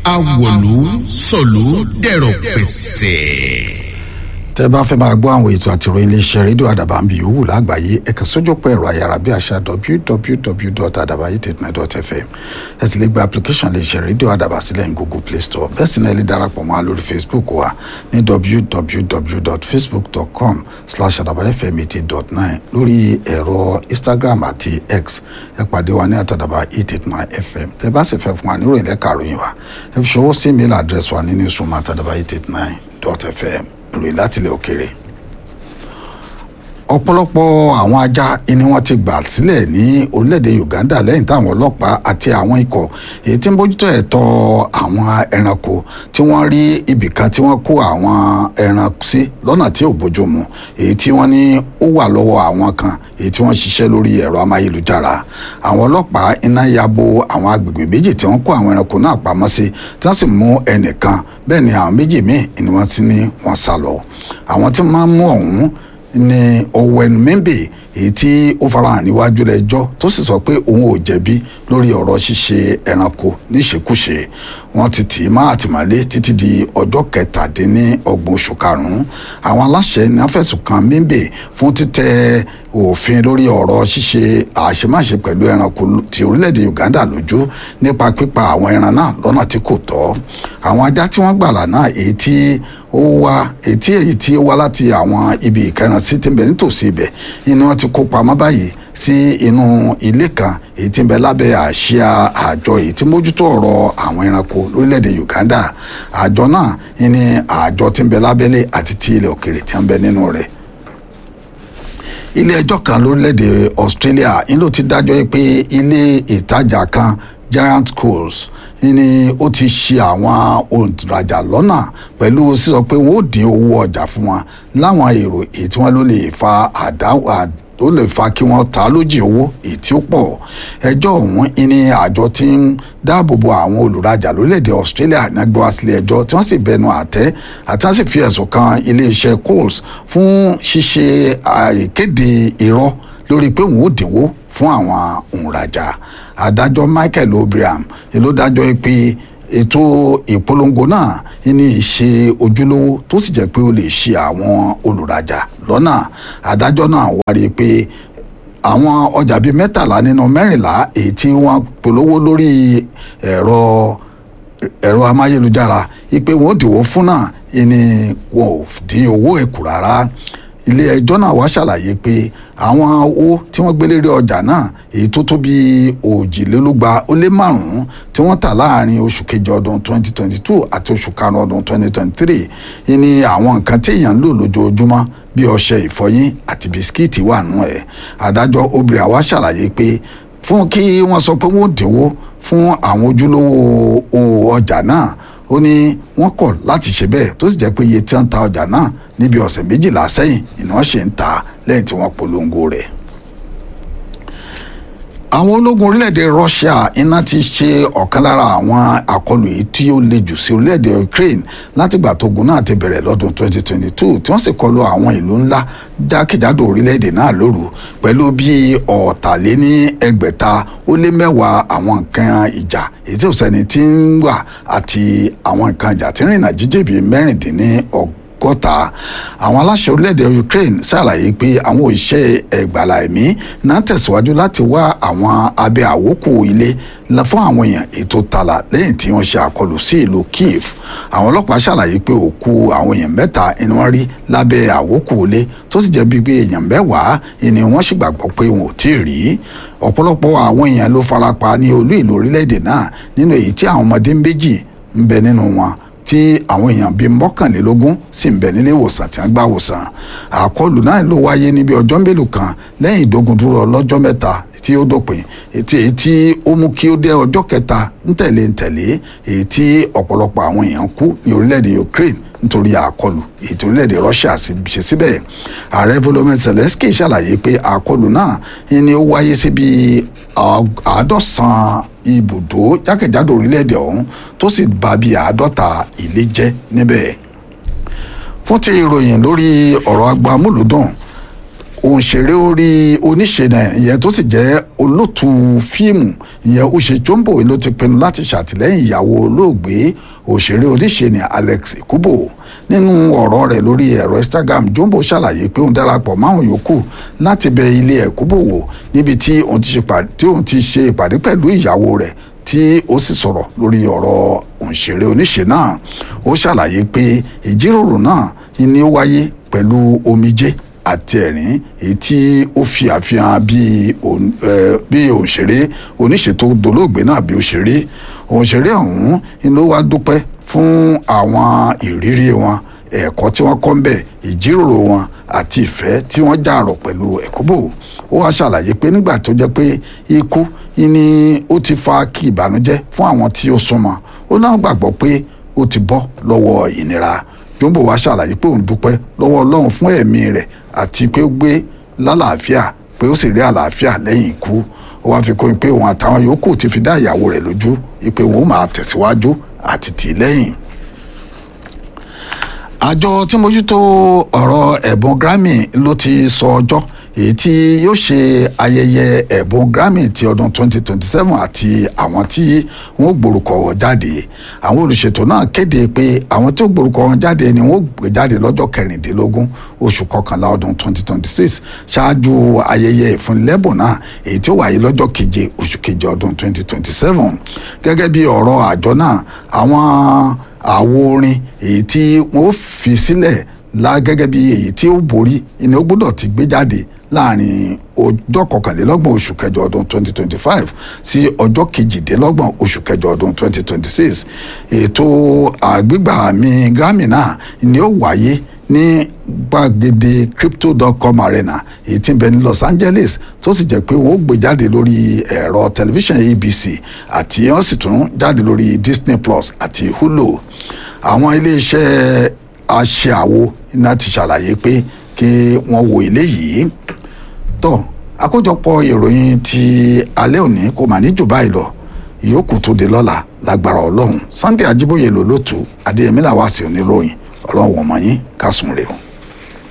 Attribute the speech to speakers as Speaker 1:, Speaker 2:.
Speaker 1: awọ̀lú sọ̀lú dẹ̀rọ̀ pẹ̀sẹ̀
Speaker 2: tẹ́ bá fẹ́ máa gbọ́ àwọn ètò àtìròyìn iléeṣẹ́ rédíò àdàbà ń bi yòówù lágbàáyé ẹ kàn sójú pọ̀ ẹ̀rọ ayárabíàṣá www.adabayi89.fm ẹ sì lè gba application iléeṣẹ́ rédíò àdàbà sílẹ̀ ní google play store bẹ́ẹ̀ sì náà ẹ lè darapọ̀ mọ́ wa lórí facebook wa ní www.facebook.com slash adabayfm80.9 lórí ẹ̀rọ instagram àti x ẹ pàdé wa ní àtàdàbà 889fm tẹ́ bá sì fẹ́ fún wa níròyìn lẹ́ka àròyìn wa ẹ fi ṣọwọ́ sí email address wa ní newsroom àtàdàbà 889.fm ìròyìn láti ilẹ̀ òkèèrè ọ̀pọ̀lọpọ̀ àwọn ajá ni wọ́n ti gbà sílẹ̀ ní orílẹ̀-èdè Uganda lẹ́yìn táwọn ọlọ́pàá àti àwọn ikọ̀ èyí tí ń bójútó ẹ̀tọ́ àwọn ẹranko tí wọ́n rí ibì kan tí wọ́n kó àwọn ẹran sí lọ́nà tí ò bójúmu èyí tí wọ́n ní ó wà lọ́wọ́ àwọn kan èyí tí wọ́n ṣiṣẹ́ lórí ẹ̀rọ amáyélujára àwọn ọlọ́pàá iná ya bo àwọn agbègbè méjì tí wọ́n kó àwọn ẹranko náà pamọ́ sí tí wọ́n sì mú ẹnìkan bẹ́ẹ̀ ni àwọn méjì míì ni wọ́n ti ní wọ́n sá lọ àwọn tí wọ́n máa ń mú ọ̀hún ní Owen Membe èyí tí ó farahàn níwájú lẹ́jọ́ tó sì sọ pé òun ò jẹ̀bi lórí ọ̀rọ̀ ṣíṣe ẹranko níṣekúṣe wọ́n ti tì í má àtìmọ́lé títí di ọjọ́ kẹtàdínlọ́gbọ̀n oṣù karùnún àwọn aláṣẹ ní wọ́n fẹ̀sùn kàn Membe fún títẹ̀ òfin lórí ọ̀rọ̀ ṣíṣe àṣemáṣe pẹ̀lú ẹranko ti orílẹ̀-èdè Uganda lójú nípa pípa àwọn ẹran náà lọ́nà tí kò tọ́ àwọn ajá tí wọ́n gbàlà náà èyí tí ó wá ètí èyí tí ó wá láti àwọn ibi ìkẹrànsí tí ń bẹ nítòsí ibẹ̀ inú wọn ti kó pamọ́ báyìí sí inú ilé kan èyí tí ń bẹ lábẹ́ àsíá àjọ èyí tí mójútó ọ̀rọ̀ àwọn ẹranko lórílẹ̀‐èdè Uganda àjọ náà ní àjọ tí ń bẹ lábẹ́lé àti ti ilẹ̀ òkèrè tí ń bẹ nínú rẹ̀ ilé ẹjọ́ kan lórílẹ̀‐èdè Australia ń ló ti dájọ́ pé ilé ìtajà kan Giant Schools ni ó ti ṣe àwọn òǹrajà lọ́nà pẹ̀lú sísọ pé wọ́n ó dín owó ọjà fún wọn láwọn èrò èyí tí wọ́n ló lè fa àdáwà ó lè fa kí wọ́n ta lójì owó èyí tí ó pọ̀ ẹjọ́ ọ̀hún ní àjọ tí ń dáàbòbò àwọn olùrajà lórílẹ̀‐èdè Australia ní agbó sílé ẹjọ́ tí wọ́n sì bẹnu àtẹ́ àti wọ́n sì fi ẹ̀sùn kan iléeṣẹ́ Coles fún ṣíṣe àìkéde irọ́ lórí pé wọ́n ó dínwó fún àwọn òǹrajà adájọ́ Michael Obriam ló dájọ́ pé ètò ìpolongo náà ní ìṣe ojúlówó tó sì jẹ́ pé ó lè ṣe àwọn olùrajà lọ́nà adájọ́ náà wárí pé àwọn ọjà bíi mẹ́tàlá nínú mẹ́rìnlá èyí tí wọ́n polówó lórí ẹ̀rọ ẹ̀rọ amáyélujára ipe wọn ò dìwọ́ fún náà ni wọn ò dín owó ẹ̀kú rárá ilé ẹjọ́ náà wá ṣàlàyé pé àwọn owó tí wọ́n gbé lérí ọjà náà èyí tó tó bí òjìlélúgba ó lé márùn-ún tí wọ́n tà láàrin oṣù kejì ọdún 2022 àti oṣù karùn-ún ọdún 2023 ní àwọn nǹkan tí èèyàn ń lò lójoojúmọ́ bí ọṣẹ ìfọyín àti bisikíìtì wà nù ẹ̀ adájọ́ obìnrin àwa ṣàlàyé pé fún kí wọ́n sọ pé wọ́n dínwó fún àwọn ojúlówó ọjà náà ó ní wọ́n kọ̀ láti ṣe bẹ́ẹ̀ tó sì jẹ́ pé iye tí wọ́n ta ọjà náà níbi ọ̀sẹ̀ méjìlá sẹ́yìn ni wọ́n ṣe ń ta lẹ́yìn tí wọ́n polongo rẹ̀. àwọn ológun orílẹ̀-èdè Russia iná ti ṣe ọ̀kan lára àwọn àkọlù yìí tí ó le jù sí orílẹ̀-èdè Ukraine látìgbà tógun náà ti bẹ̀rẹ̀ lọ́dún 2022 tí wọ́n sì kọlu àwọn ìlú ńlá jákèjádò orílẹ̀-èdè náà lóru pẹ̀lú bí ọ̀tàléní ẹgbẹ̀ta ó lé mẹ́wàá àwọn nǹkan ìjà èyí tí ò sẹ́ni tí ń wà àti àwọn nǹkan ìjà tí ń rìnà jíjẹ́ bíi mẹ́rìndínlọ́gbọ̀n gọ́ta àwọn aláṣẹ orílẹ̀-èdè Ukraine ṣàlàyé pé àwọn òṣìṣẹ́ ẹgbàlá ẹ̀mí náà tẹ̀síwájú láti wá àwọn abẹ́ àwókù ilé fún àwọn èèyàn ètò tààlà lẹ́yìn tí wọ́n ṣe àkọlù sí ìlú Kiev àwọn ọlọ́pàá ṣàlàyé pé òkú àwọn èèyàn mẹ́ta ni wọ́n rí lábẹ́ àwókù ilé tó sì jẹ́ bíi pé èèyàn mẹ́wàá ni wọ́n sì gbàgbọ́ pé wọn ò tí ì rí ọ̀pọ̀lọpọ̀ àwọn èèyàn ló farapa ní olú ìlú orílẹ̀-èdè náà nínú èyí tí àwọn ọmọdé méjì ń bẹ nínú wọn tí àwọn èèyàn bíi mọ́kànlélógún sì ń bẹ nílé ìwòsàn tí wọ́n gbà wòsàn àkọlù náà ló wáyé níbi ọjọ́ mélòó kan lẹ́yìn ìdógundúró ọlọ́jọ́ mẹ́ta tí ó dópin ètí èyí tí ó mú kí ó dé ọjọ́ kẹta ńtẹ̀lé ńtẹ̀lé èyí tí ọ̀pọ̀lọpọ̀ àwọn èèyàn kú ní orílẹ̀-èdè Ukraine nítorí àkọlù èyí tí orílẹ̀-èdè Russia ṣe síbẹ̀ ààrẹ Volodymyr Zelensky ṣàlàyé pé àkọlù náà ni ó wáyé síbi àádọ́sàn ibùdó jákèjádò orílẹ̀-èdè ọ̀hún tó sì bà bí àádọ́ta ilé jẹ́ níbẹ̀. fún ti ìròyìn lórí ọ̀rọ̀ agbamúlùdùn òǹṣèré orí oníṣe náà ìyẹn tó sì jẹ́ olóòtú fíìmù ìyẹn Uche Jombo ló ti pinnu láti ṣàtìlẹ́yìn ìyàwó olóògbé òṣèré oníṣe ní Alex Ekubo nínú ọ̀rọ̀ rẹ̀ lórí ẹ̀rọ Instagram Jombo ṣàlàyé pé òun darapọ̀ máwọn yòókù láti bẹ ilé Ekubo wò níbi tí òun ti ṣe ìpàdé pẹ̀lú ìyàwó rẹ̀ tí ó sì sọ̀rọ̀ lórí ọ̀rọ̀ òǹṣèré oníṣe náà ó ṣàlàyé pé ìjíròrò náà ni ó wáyé pẹ̀lú omijé àti ẹ̀rín èyí tí ó fi àfihàn bí òǹṣèré oníṣe tó dolóògbé náà bí òṣèré òǹṣèré ọ̀hún ló wá dúpẹ́ fún àwọn ìrírí wọn ẹ̀kọ́ tí wọ́n kọ́ ń bẹ̀ ìjíròrò wọn àti ìfẹ́ tí wọ́n jàrọ̀ pẹ̀lú Ekubo ó wá ṣàlàyé pé nígbà tó jẹ́ pé ikú ni ó ti fa kí ìbànújẹ́ fún àwọn tí ó súnmọ́ ó náà gbàgbọ́ pé ó ti bọ́ lọ́wọ́ ìnira Jombo wá ṣàlàyé pé òun dúpẹ́ lọ́wọ́ Ọlọ́run fún ẹ̀mí rẹ̀ àti pé ó gbé lálàáfíà pé ó sì rí àlàáfíà lẹ́yìn ikú ó wá fi kún pé òun àtàwọn yòókù ti fi dá ìyàwó rẹ̀ lójú pé òun máa tẹ̀síwájú àti tì í lẹ́yìn àjọ tí mójútó ọ̀rọ̀ ẹ̀bùn Grammy ló ti sọ ọjọ́ èyí tí yóò ṣe ayẹyẹ ẹ̀bùn Grammy ti ọdún 2027 àti àwọn tí wọ́n gbórúkọ wọn jáde àwọn olùṣètò náà kéde pé àwọn tí ó gbórúkọ wọn jáde ni wọ́n gbé jáde lọ́jọ́ kẹrìndínlógún oṣù kọkànlá ọdún 2026 ṣáájú ayẹyẹ ìfúnilẹ́bùn náà èyí tí ó wáyé lọ́jọ́ keje oṣù keje ọdún 2027 gẹ́gẹ́ bí ọ̀rọ̀ àjọ náà àwọn àwo orin èyí tí wọ́n fi sílẹ̀ la gẹ́gẹ́ bí èyí tí ó borí ni ó gbọ́dọ̀ ti gbé jáde láàrin ọjọ́ kọkànlélọ́gbọ̀n oṣù kẹjọ ọdún 2025 sí ọjọ́ kejìdínlọ́gbọ̀n oṣù kẹjọ ọdún 2026 ètò àgbégbà àmì Grammy náà ni ó wáyé ní gbàgede crypto.com arena èyí tí ń bẹ ní Los Angeles tó sì jẹ́ pé wọ́n ó gbé jáde lórí ẹ̀rọ tẹlifíṣàn ABC àti wọ́n sì tún jáde lórí Disney Plus àti Hulu àwọn iléeṣẹ́ aṣèàwo iná ti ṣàlàyé pé kí wọ́n wo eléyìí tó àkójọpọ̀ ìròyìn ti alẹ́ òní kò mà ní jù báyìí lọ ìyókù tó di lọ́la lágbára ọlọ́run Sunday Ajíbóyè lòlótú Adéyẹmí làwọn àṣẹ oníròyìn ọlọ́run wọ̀n mọ́ yín kásùn rè o.